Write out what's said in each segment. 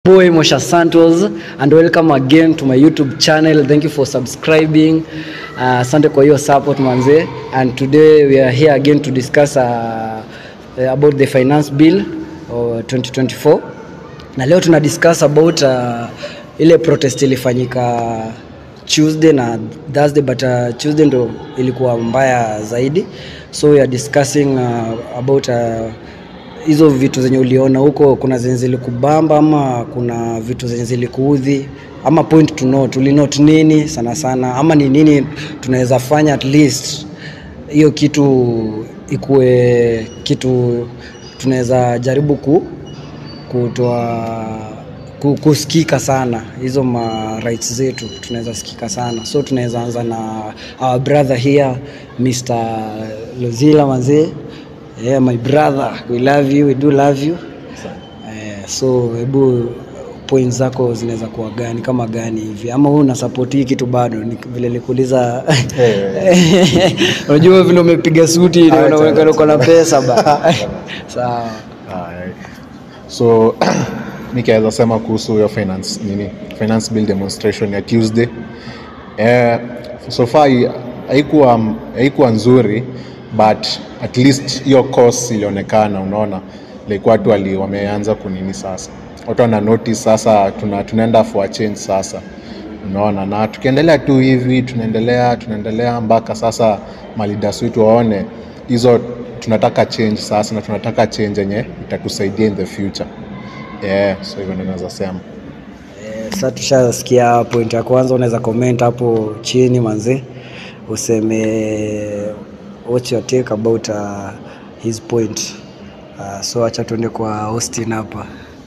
boy Mosha Santos and welcome again to my YouTube channel. Thank you for subscribing. Uh, Asante kwa hiyo support manze. And today we are here again to discuss uh, uh, about the finance bill uh, 2024. Na leo tuna discuss about uh, ile protest ilifanyika Tuesday na Thursday but uh, Tuesday ndo ilikuwa mbaya zaidi. So we are discussing uh, about uh, hizo vitu zenye uliona huko, kuna zenye zilikubamba ama kuna vitu zenye zilikuudhi ama point to note, ulinote nini sana sana, ama ni nini tunaweza fanya at least hiyo kitu ikuwe kitu tunaweza jaribu ku kutoa ku- kusikika sana hizo ma rights zetu tunaweza sikika sana so tunaweza anza na our brother here Mr. Lozila mazee yeah, my brother we love you we do love you eh, so hebu point zako zinaweza kuwa gani kama gani hivi ama wewe una support hii kitu bado ni vile nikuuliza unajua vile umepiga suti na unaonekana uko na pesa ba sawa Alright. so nikaweza sema kuhusu hiyo finance nini finance bill demonstration ya tuesday eh, so far hai- haikuwa haikuwa nzuri but at least hiyo course ilionekana unaona like watu wali wameanza kunini sasa watu wana notice sasa tuna, tunaenda for a change sasa unaona na tukiendelea tu hivi tunaendelea tunaendelea mpaka sasa malidas wetu waone hizo tunataka change sasa na tunataka change yenye itatusaidia in the future yeah, so hivyo ndio naweza sema Eh, Sasa tushasikia point ya kwanza, unaweza comment hapo chini manze, useme what's your take about uh, his point. Uh, so acha tuende kwa Austin hapa.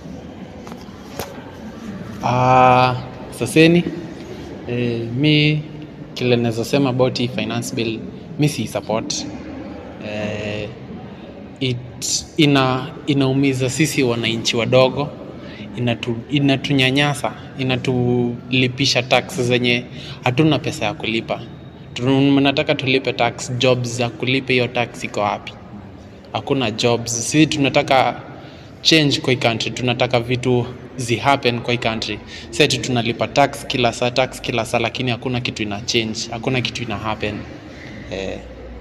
Ah, saseni eh, mi kile naweza sema about hii finance bill mi si support eh, it, ina inaumiza sisi wananchi wadogo inatu, inatunyanyasa inatulipisha tax zenye hatuna pesa ya kulipa tunataka tulipe tax jobs za kulipa hiyo tax iko wapi hakuna jobs sisi tunataka change kwa hii country tunataka vitu zi happen kwa hii country seti tunalipa tax kila saa tax kila saa lakini hakuna kitu ina change hakuna kitu ina happen eh,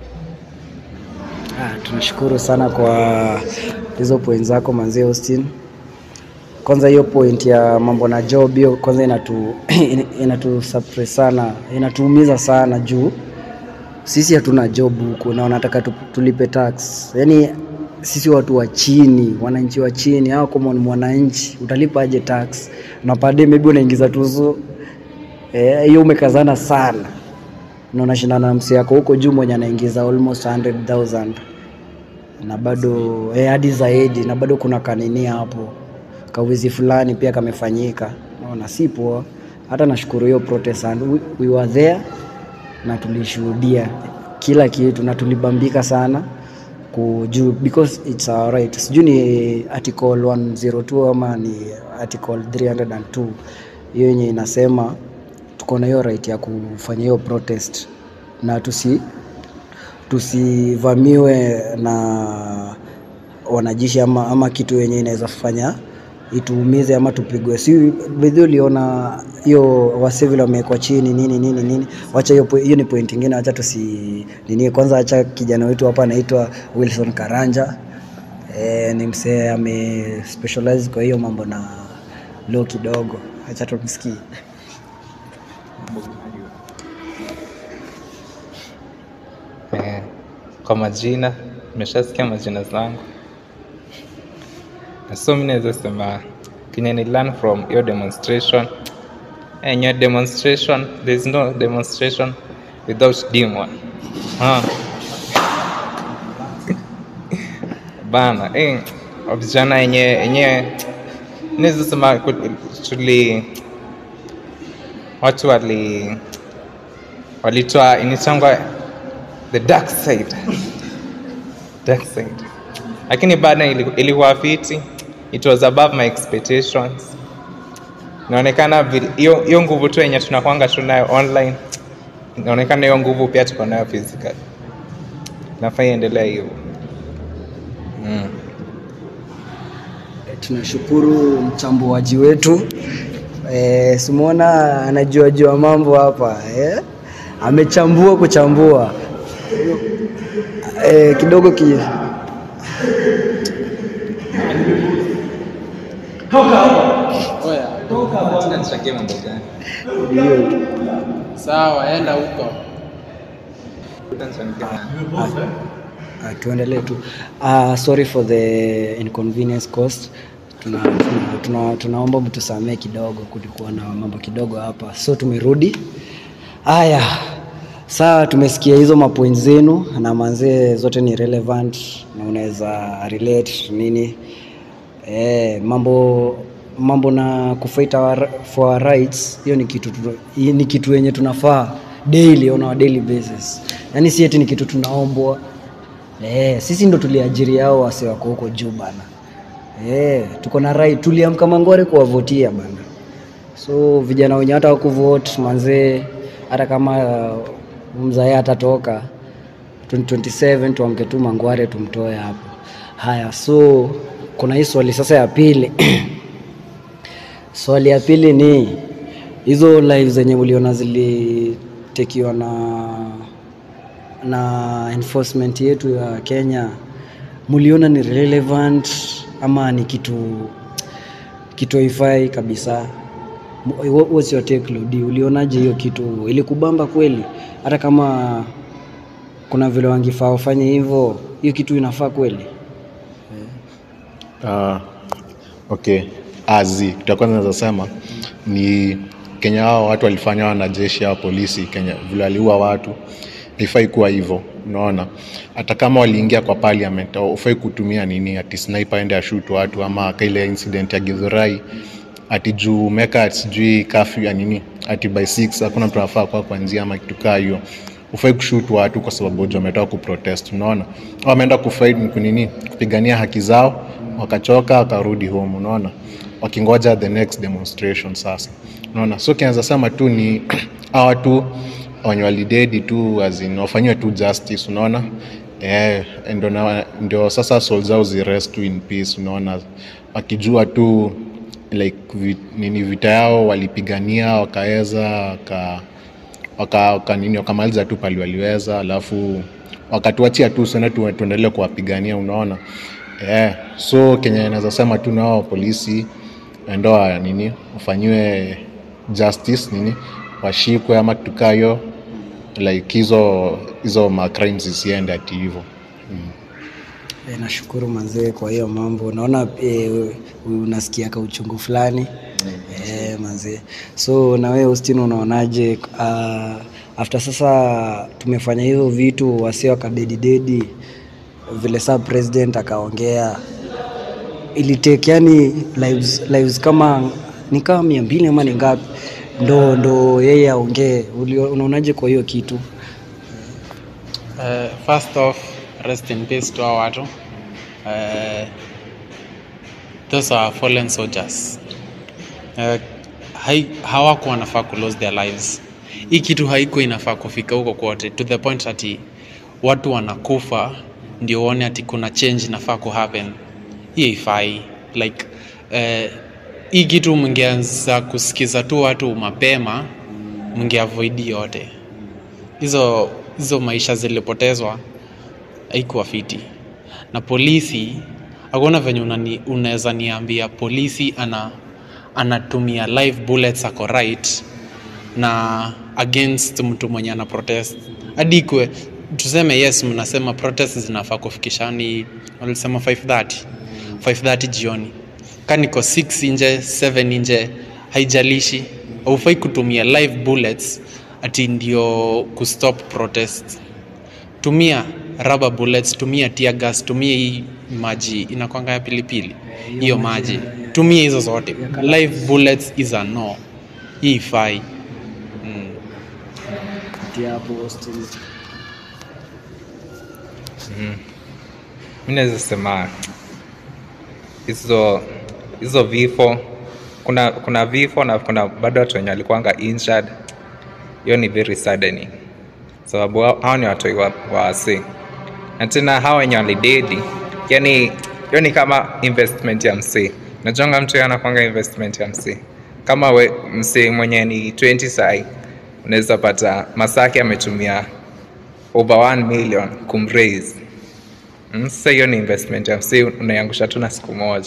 Ah, tunashukuru sana kwa hizo point zako manze Austin. Kwanza hiyo point ya mambo na job hiyo kwanza inatu inatu suppress sana, inatuumiza sana juu sisi hatuna job huku na wanataka tu- tulipe tax. Yaani sisi watu wa chini, wananchi wa chini, au kama ni mwananchi utalipa aje tax? Na pade maybe unaingiza tuzo eh, hiyo umekazana sana na unashindana na msi yako huko juu mwenye anaingiza almost 100,000 na bado eh, hadi zaidi na bado kuna kanini hapo kawizi fulani pia kamefanyika naona si poa hata nashukuru hiyo protestant we, we were there na tulishuhudia kila kitu na tulibambika sana kujuu because it's our right sijui ni article 102 ama ni article 302 hiyo yenye inasema tuko na hiyo right ya kufanya hiyo protest na tusi tusivamiwe na wanajeshi ama, ama kitu yenye inaweza fanya ituumize ama tupigwe. Si bedhi uliona hiyo wase vile wamewekwa chini nini nini nini. Wacha hiyo po- hiyo ni point ingine, wacha tusi nini. Kwanza acha kijana wetu hapa anaitwa Wilson Karanja e, ni msee ame specialize kwa hiyo mambo na law kidogo, acha tumsikie. Eh, kwa majina nimeshasikia majina zangu Na so mi naweza sema kenye ni learn from your demonstration eh, your demonstration there is no demonstration without demon huh? bana eh, vijana yenye yenye naweza sema ku- tuli watu wali walitoa initangwa the dark side dark side lakini bado ili- ilikuwa fiti it was above my expectations inaonekana vile- hiyo hiyo nguvu tu yenye tunakwanga tunayo online inaonekana hiyo nguvu pia tuko nayo physical nafaa iendelea hivyo mm. tunashukuru mchambuaji wetu e, simwona anajua jua mambo hapa e, amechambua kuchambua e, kidogo ki hiyo tu. Sawa, enda huko. Uh, tuendelee tu. Uh, sorry for the inconvenience cost. Tuna, tuna, tuna, tunaomba mtusamee kidogo, kulikuwa na mambo kidogo hapa, so tumerudi. Haya, saa tumesikia hizo mapoint zenu na manzee zote ni relevant na unaweza relate nini eh, mambo mambo na kufight our, for our rights, hiyo ni kitu tu- hii ni kitu yenye tunafaa daily on our daily basis, yaani si eti ni kitu tunaombwa Eh, sisi ndo tuliajiri hao wase wako huko juu bana. Eh, tuko na right, tuliamka Mangore kuwavotia bana. So vijana wenye hata wakuvote manzee, hata kama uh, mzae atatoka 2027 tuamke tu Mangware tumtoe hapo. Haya, so kuna hii swali sasa ya pili swali ya pili ni hizo live zenye uliona zilitekiwa na na enforcement yetu ya Kenya muliona ni relevant ama ni kitu kitu haifai kabisa? Mu- what- What's your take Lodi? Ulionaje hiyo kitu? Ilikubamba kweli? Hata kama kuna vile wangefaa wafanye hivyo, hiyo kitu inafaa kweli? Uh, okay azi kitu ya kwanza naweza sema ni Kenya hao watu walifanya wanajeshi hao polisi Kenya vile waliua watu haifai kuwa hivyo unaona hata kama waliingia kwa parliament ufai kutumia nini ati sniper aende ashut watu ama kaile incident ya Githurai ati juu meka sijui kafyu ya nini ati by 6 hakuna mtu anafaa kwa kuanzia ama kitu kaa hiyo ufai kushoot watu kwa sababu wajua wametoka kuprotest unaona Au wameenda kufight ni kunini kupigania haki zao wakachoka wakarudi home unaona wakingoja the next demonstration sasa unaona so kianza sema tu ni hawa watu wenye walidedi tu as in wafanyiwe tu justice unaona eh, ndio na- ndio sasa soul zao zirest tu in peace unaona wakijua tu like vi, nini vita yao walipigania wakaweza waka, waka, waka nini wakamaliza tu pali waliweza alafu wakatuachia tu sana tu, tuendelee kuwapigania unaona yeah. so kenya inaweza sema tu nao polisi ndoa nini wafanyiwe justice nini washikwe ama kitu kaa hiyo like hizo hizo ma crimes zisiende ati hivyo E, nashukuru manzee kwa hiyo mambo. Naona e, unasikia ka uchungu fulani e, manzee. So na wewe Austin, unaonaje uh, after sasa tumefanya hizo vitu wasi wakadedi dedi vile saa president akaongea ilitake yani lives, lives kama ni kama mia mbili ama ni ngapi ndo ndo yeye aongee. Ulio- Unaonaje kwa hiyo kitu? Uh, first off, rest in peace to our watu. Uh, those are fallen soldiers. Uh, hai, hawakuwa wanafaa ku lose their lives. Hii kitu haiko inafaa kufika huko kwote to the point ati watu wanakufa ndio uone ati kuna change inafaa ku happen. Hii haifai like uh, hii kitu mngeanza kusikiza tu watu mapema, mngeavoid yote hizo hizo maisha zilipotezwa haikuwa fiti na polisi hakuna venye unani- unaweza niambia polisi ana anatumia live bullets ako right na against mtu mwenye ana protest hadi ikwe tuseme yes mnasema protest zinafaa kufikishani walisema 530 530 jioni ka niko 6 nje 7 nje haijalishi haufai kutumia live bullets ati ndio kustop protest tumia rubber bullets tumia tear gas tumia hii maji inakwanga ya pilipili hiyo maji tumia hizo zote live bullets is a no hii ifai mm. Tia hapo Austin. mi naweza sema hizo hizo vifo kuna kuna vifo na kuna bado watu wenye walikuanga injured hiyo ni very saddening sababu hao hao ni watoi wa, wa wasi na tena hao wenye walidedi yani hiyo ni kama investment ya msee najonga mtu yeye anakwanga investment ya msee kama we, msee mwenye ni 20 sai unaweza pata masaki ametumia over 1 million kumraise Mm, sasa hiyo ni investment ya msee unaiangusha tu na siku moja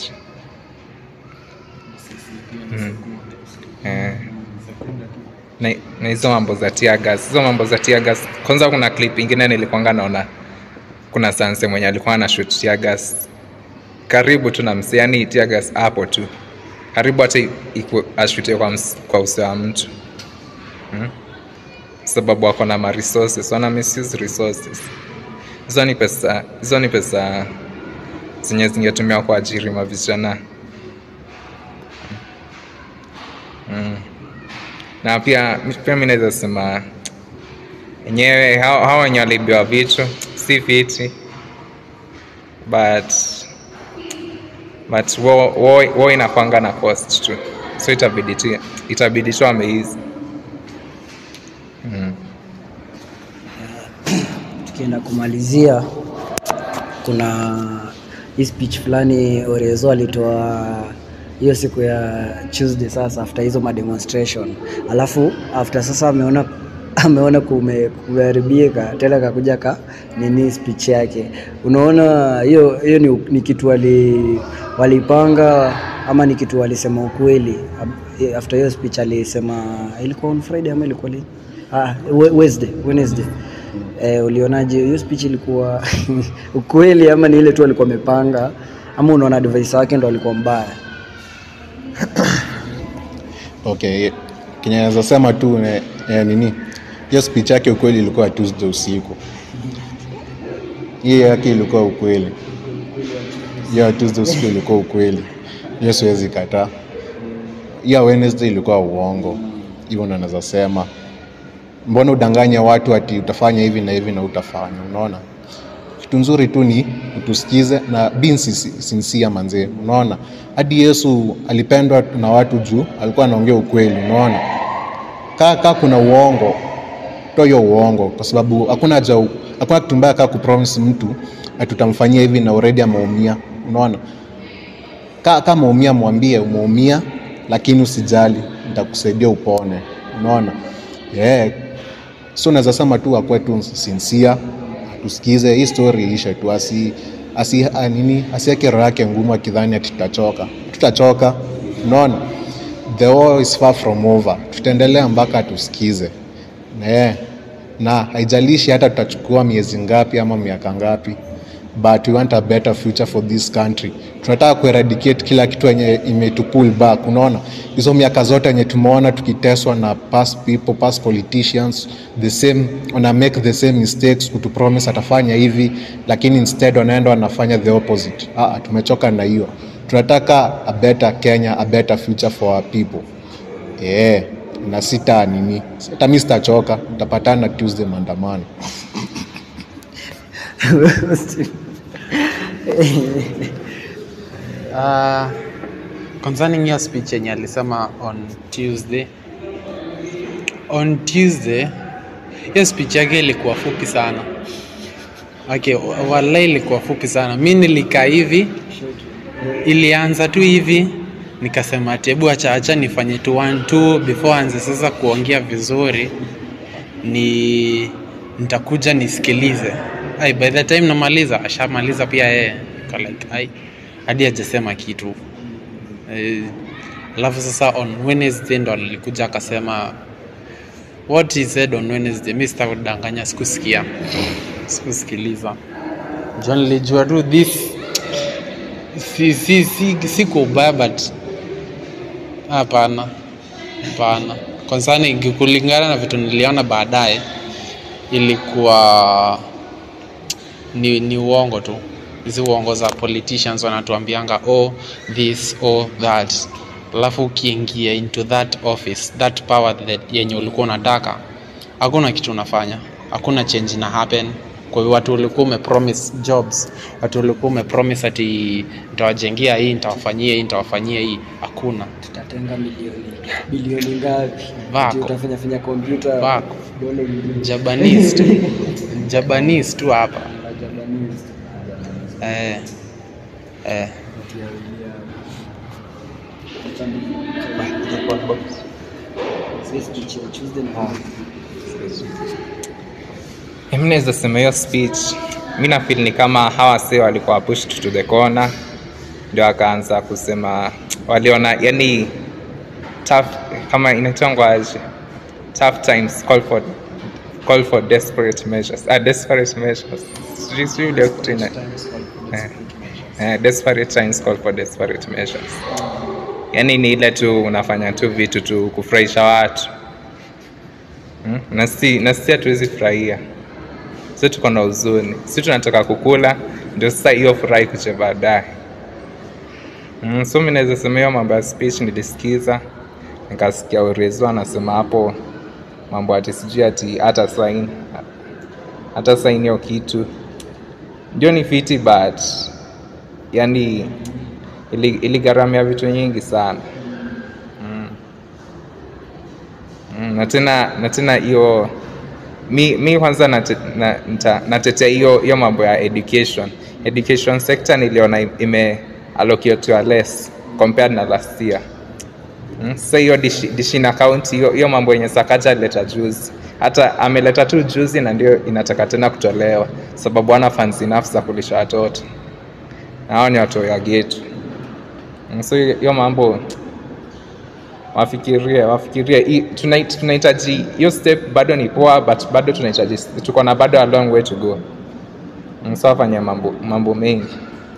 mm. eh. na na hizo mambo za tear gas hizo mambo za tear gas kwanza kuna clip ingine nilikwanga naona kuna sanse mwenye alikuwa ana shoot tear gas karibu tu na msee yani tear gas hapo tu karibu hata iku- ashute kwa, ms- kwa uso wa mtu hmm? sababu wako na ma resources wana misuse resources hizo ni pesa hizo ni pesa zenye zingetumiwa kuajiri mavijana mm. na pia pia mi naweza sema enyewe hao hao wenye walibiwa vitu si fiti but but wo, wo, wo inakwanga na cost tu so itabidi tu itabidi tu ameizi mm. tukienda kumalizia kuna hii speech fulani Orezo alitoa hiyo siku ya Tuesday sasa after hizo mademonstration, alafu after sasa ameona ameona kume, kumeharibika tena kakuja ka nini speech yake. Unaona hiyo hiyo ni, ni kitu wali walipanga ama ni kitu walisema ukweli Ab- after hiyo speech alisema ilikuwa on Friday ama ilikuwa lini? Ah, We- Wednesday, Wednesday. Eh, ulionaje hiyo speech ilikuwa ukweli ama ni ile tu alikuwa amepanga ama unaona advice wake ndo alikuwa mbaya? okay kenye naweza sema tu ne, eh, nini hiyo speech yake ukweli ilikuwa tuesday usiku hiyo yake ilikuwa ukweli hiyo ya tuesday usiku ilikuwa ukweli hiyo siwezi kataa hiyo ya wednesday ilikuwa uongo hivyo ndo naweza sema mbona udanganye watu ati utafanya hivi na hivi na utafanya unaona kitu nzuri tu ni utusikize na being sinci- sincere manzee unaona hadi yesu alipendwa na watu juu alikuwa anaongea ukweli unaona kaa kaa kuna uongo toa hiyo uongo kwa sababu hakuna haja u- hakuna kitu mbaya kaa kupromise mtu ati utamfanyia hivi na already ameumia unaona kaa kama umeumia mwambie umeumia lakini usijali nitakusaidia upone unaona yeah. so naweza sema tu akuwe tu sincere tusikize hii story iishe tu asi asi a, nini asiweke roho yake ngumu akidhani ati tutachoka tutachoka unaona the war is far from over tutaendelea mpaka tusikize yeah. na haijalishi hata tutachukua miezi ngapi ama miaka ngapi but we want a better future for this country tunataka kueradicate kila kitu yenye imetupull back unaona hizo miaka zote yenye tumeona tukiteswa na past people past politicians the same wana make the same mistakes kutupromise atafanya hivi lakini instead wanaenda wanafanya the opposite ah, tumechoka na hiyo tunataka a better kenya a better future for our people yeah. na sita nini hata mi sitachoka tutapatana tuesday maandamano Uh, concerning hiyo speech yenye alisema on Tuesday. On Tuesday hiyo speech yake ilikuwa fupi sana. Okay, wallahi ilikuwa fupi sana. Mi nilikaa hivi, ilianza tu hivi nikasema ati hebu acha acha nifanye tu one two before anze sasa kuongea vizuri ni nitakuja nisikilize. Ai, by the time namaliza ashamaliza pia yeye. Nika like ai hadi hajasema kitu Eh, alafu sasa on Wednesday ndo alikuja akasema what he said on Wednesday. Mi sitakudanganya, sikusikia, sikusikiliza. John nilijua tu this si si si si kwa ubaya but hapana, hapana. Concerning kulingana na vitu niliona baadaye, ilikuwa ni, ni uongo tu hizi uongo za politicians wanatuambianga oh this oh that alafu ukiingia into that office that power that yenye ulikuwa unataka hakuna kitu unafanya hakuna change na happen kwa hiyo watu ulikuwa umepromise jobs watu ulikuwa umepromise ati nitawajengea hii nitawafanyia hii nitawafanyia hii hakuna tutatenga milioni bilioni ngapi? Vako. Ati Utafanya fanya kompyuta Vako. dola ingine. japanese tu japanese tu hapa Japanese. eh, eh. Mi naweza sema hiyo speech mi nafil ni kama hawa si walikuwa pushed to the corner ndio akaanza kusema waliona yani tough, kama inaitangwa aje tough times call for, call for desperate measures ah, desperate measures Sijui- sijui ile kitu ina- eh, eh, desperate times call for desperate measures yani ni ile tu unafanya tu vitu tu kufurahisha watu mm? na si na si hatuwezi furahia si tuko na huzuni si tunataka kukula ndio sasa hiyo furahi kuche baadaye mm, so mi naweza sema hiyo mambo ya speech nilisikiza nikasikia urezo anasema hapo mambo ati sijui ati hata sain hata sain hiyo kitu ndio ni fiti but yani ili- iligharamia vitu nyingi sana mm. Mm, na tena na tena hiyo mi, mi kwanza nate- na- nita- natetea hiyo hiyo mambo ya education education sector niliona im- ime allocatiwa less compared na last year Mm, sasa hiyo dishi- dishina county hiyo hiyo mambo yenye sakaja alileta juzi hata ameleta tu juzi na ndio inataka tena kutolewa sababu ana funds enough za kulisha watoto na hao ni watoto ya getu Mm, so hiyo hiyo mambo wafikirie wafikirie Hii- tunai- tunahitaji hiyo step bado ni poa but bado tunahitaji tuko na bado a long way to go Mm, so wafanye mambo mambo mengi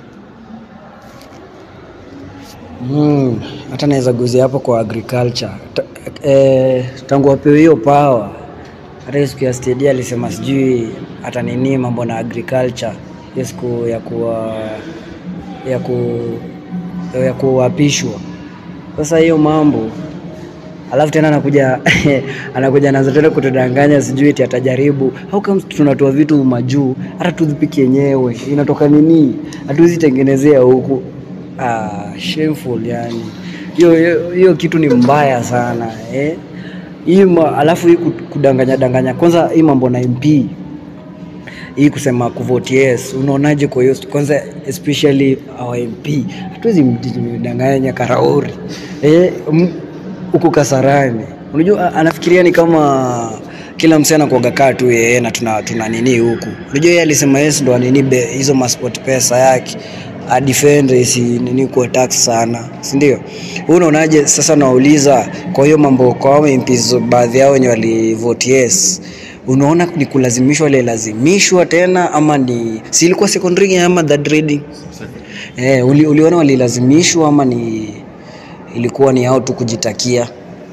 Mm, hata naweza guzia hapo kwa agriculture Ta, eh, tangu wapewe hiyo power hata hiyo siku ya stadia alisema sijui hata nini mambo na agriculture hiyo siku ya kuwa ya ku ya kuapishwa sasa hiyo mambo alafu tena anakuja anakuja naanza tena kutudanganya sijui eti atajaribu how comes tunatoa vitu majuu hata tuzipiki yenyewe inatoka nini hatuwezi tengenezea huku ah, shameful yani hiyo hiyo- hiyo kitu ni mbaya sana eh? hii ma- alafu hii ku- kudanganya danganya kwanza hii mambo na MP hii kusema kuvote yes unaonaje kwa hiyo kwanza especially our MP hatuwezi mdanganya Karaori eh, m- huko Kasarani unajua a- anafikiria ni kama kila msee anakuaga kaa tu yeye na tuna, tuna nini huku unajua yeye alisema yes ndo anini be- hizo masport pesa yake adefend isi nini kwa tax sana si ndio wewe unaonaje sasa nauliza kwa hiyo mambo kwa hao MPs baadhi yao wenye walivote yes unaona ni kulazimishwa walilazimishwa tena ama ni si ilikuwa secondary ama third reading eh, uli, uliona walilazimishwa ama ni ilikuwa ni hao tu kujitakia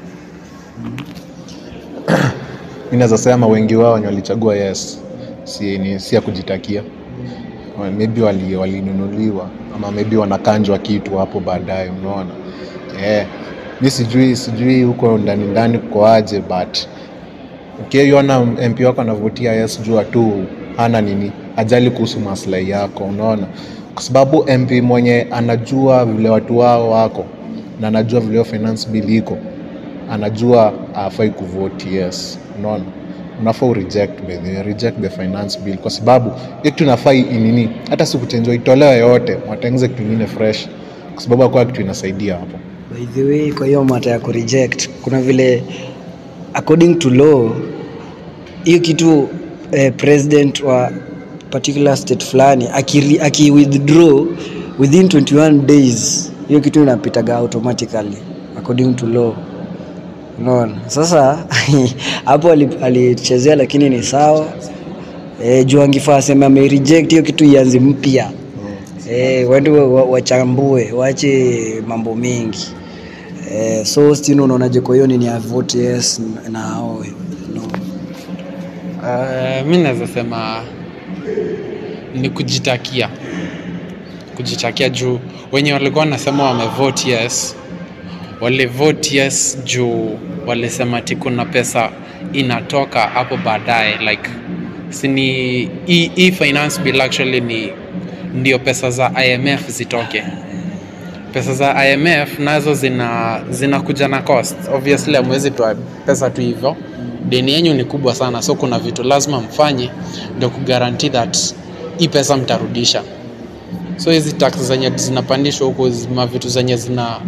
mi naweza sema wengi wao wenye walichagua yes si, ni, si ya kujitakia Wa- maybe wali- walinunuliwa ama maybe wanakanjwa kitu hapo baadaye unaona eh, mi sijui sijui huko ndani ndani kukoaje but ukiiona mp wako anavutia yes jua tu hana nini ajali kuhusu maslahi yako unaona kwa sababu mp mwenye anajua vile watu wao wako na anajua vile hiyo finance bill iko anajua afai kuvote yes unaona unafaa ureject by the way, reject the finance bill kwa sababu hiyo kitu inafaa inini hata sikuchenjwa itolewe yote watengeze kitu ingine fresh kwa sababu akuwa kitu inasaidia hapo by the way kwa hiyo mata ya kureject kuna vile according to law hiyo kitu eh, president wa particular state fulani aki, aki withdraw within 21 days hiyo kitu inapitaga automatically according to law unaona sasa hapo ali- alichezea lakini ni sawa e, juu angefaa aseme amereject hiyo kitu ianze mpya e, waende wa- wa- wachambue waache mambo mengi e, so stino unaonaje kwa hiyo nini ya vote yes na hao no. Uh, mi naweza sema ni kujitakia kujitakia juu wenye walikuwa wanasema wamevote yes walivote yes juu walisema ti kuna pesa inatoka hapo baadaye like sini hii hii finance bill actually ni ndio pesa za imf zitoke pesa za imf nazo zina zinakuja na cost obviously amwezi toa pesa tu hivyo deni yenyu ni kubwa sana so kuna vitu lazima mfanye ndio kugaranti that hii pesa mtarudisha so hizi tax zenye zinapandishwa huko zima vitu zenye zina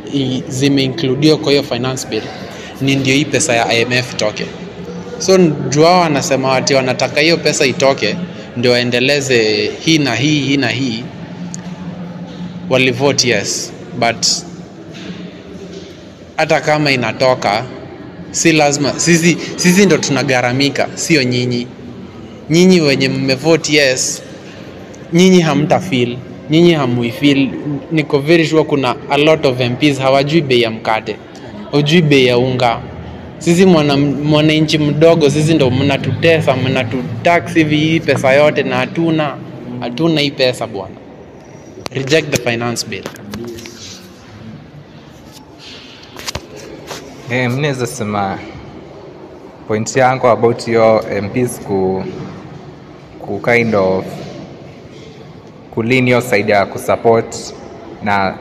i- zimeincludiwa kwa hiyo finance bill ni ndio hii pesa ya IMF itoke. So juu wao wanasema ati wanataka hiyo pesa itoke ndio waendeleze hii na hii hii na hii, walivote yes, but hata kama inatoka si lazima sisi, sisi ndo tunagharamika, sio nyinyi. Nyinyi wenye mmevote yes, nyinyi hamta feel, nyinyi hamuifeel. Niko very sure kuna a lot of MPs hawajui bei ya mkate, hujui bei ya unga. Sisi mwana- mwananchi mdogo, sisi ndo mnatutesa, mnatutax hivi hii pesa yote, na hatuna hatuna hii pesa bwana. Reject the finance bill. Eh, mi naweza sema point yangu about hiyo MPs ku, ku kind of kulin hiyo side ya kusupport na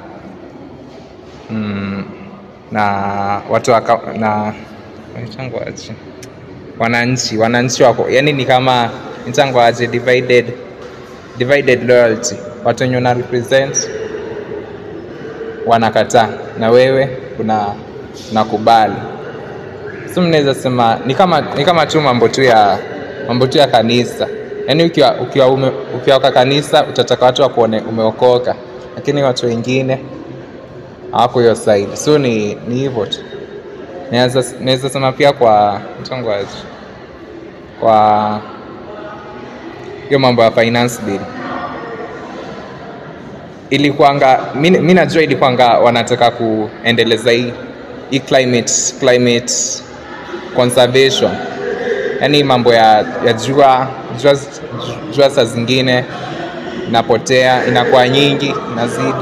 mm, na watu waka, na wanaitangwa aje? wananchi wananchi wako yani ni kama nitangwa aje divided divided loyalty watu wenye una represent wanakataa na wewe una unakubali so mnaweza sema ni kama ni kama tu mambo tu ya mambo tu ya kanisa yaani ukiwa ukiwa ume, ukiwa kwa kanisa utataka watu wakuone umeokoka lakini watu wengine hawako hiyo side so ni ni hivyo tu naweza naweza sema pia kwa mtongo aje kwa hiyo mambo ya finance bill ilikuanga mi mi najua ilikuanga wanataka kuendeleza hii hii climate climate conservation yaani mambo ya, ya jua jua jua saa zingine inapotea inakuwa nyingi inazidi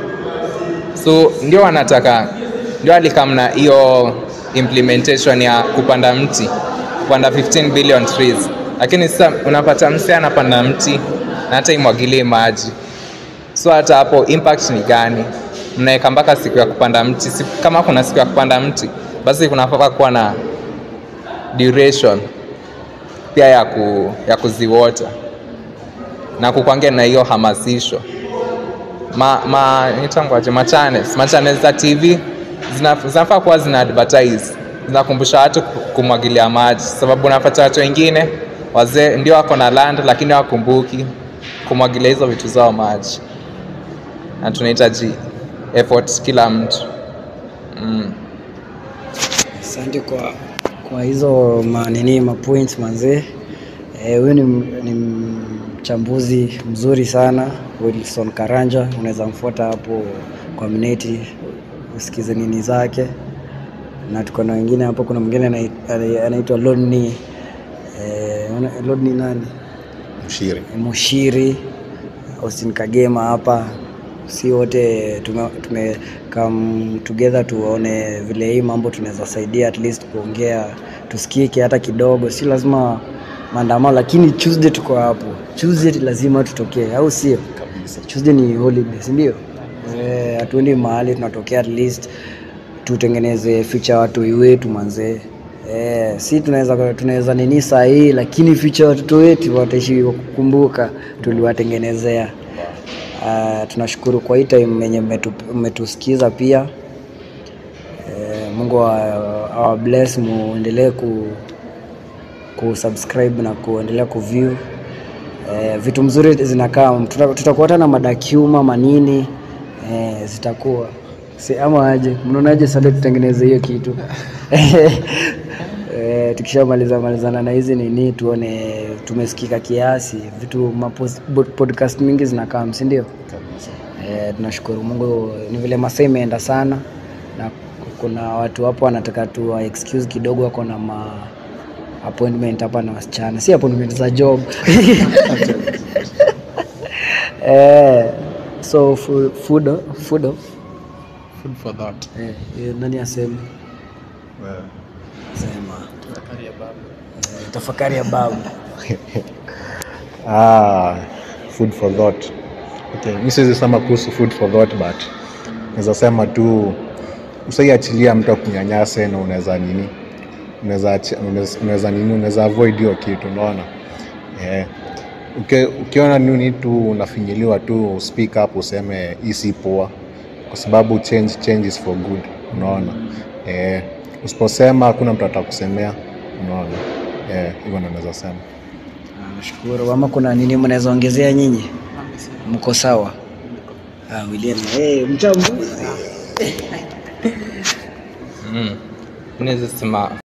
so ndio wanataka ndio alikamna hiyo implementation ya kupanda mti kupanda 15 billion trees lakini sasa unapata mse anapanda mti na hata imwagilie maji so hata hapo impact ni gani mnaweka mpaka siku ya kupanda mti si, kama kuna siku ya kupanda mti basi kunapaka kuwa na duration pia ya, ku, ya kuziwota na kukwangia na hiyo hamasisho ma, ma nitangwaje ma channels ma channels za tv zina- zinafaa kuwa zina advertise zinakumbusha watu ku- kumwagilia maji sababu unapata watu wengine wazee ndio wako na land lakini wakumbuki kumwagilia hizo vitu zao maji na tunahitaji effort kila mtu mm. Asante kwa kwa hizo manini mapoints manzee. Eh, Huyu ni, ni mchambuzi mzuri sana Wilson Karanja, unaweza mfuata hapo kwa mneti usikize nini zake, na tuko na wengine hapo. Kuna mwingine anai- anai- anaitwa Lodni eh, una- Lodni nani mshiri Mushiri, Austin Kagema hapa, si wote tume, tume come together tuone vile hii mambo tunaweza saidia at least kuongea tusikike hata kidogo, si lazima maandamano, lakini Tuesday tuko hapo. Tuesday lazima tutokee, au sio? Tuesday ni holiday, si ndio? Eh, hatuendi mahali, tunatokea at least tutengeneze future watu wetu manzee. Eh, si tunaweza tunaweza nini saa hii, lakini future watoto wetu wataishi kukumbuka tuliwatengenezea. Uh, tunashukuru kwa hii time yenye mmetu- mmetusikiza pia. Eh, Mungu awa awa bless, muendelee ku kusubscribe na kuendelea kuview eh, vitu mzuri zinakaa. Tuta- Tutakuwa hata na madakuma manini eh, zitakuwa si, ama aje, mnaonaje? Sasa tutengeneze hiyo kitu eh, tukishamaliza malizana na hizi nini, tuone tumesikika kiasi. Vitu mapos- bod- podcast mingi zinakaa, si ndio? Eh, tunashukuru Mungu, ni vile masaa imeenda sana, na kuna watu hapo wanataka tu wa excuse kidogo, wako na ma appointment hapa na wasichana, si appointment za job eh, so fu- food food Food for thought. eh, eh, nani aseme sema eh, tafakari ya babu ah, food for thought okay. mi siwezi sema kuhusu food for thought but naweza sema tu usaiachilia mtu akunyanyase na unaweza nini unaweza achi- unaweza- unaweza nini unaweza avoid hiyo kitu unaona yeah. Uke, ukiona nini tu unafinyiliwa tu speak up useme hii si poa kwa sababu change change is for good unaona eh, usiposema hakuna mtu atakusemea unaona eh, hivyo ndo naweza sema Ah, Nashukuru. Ama kuna nini mnaweza ongezea nyinyi? Mko sawa? Ah, William, eh, mchambuzi. mm. Naweza sema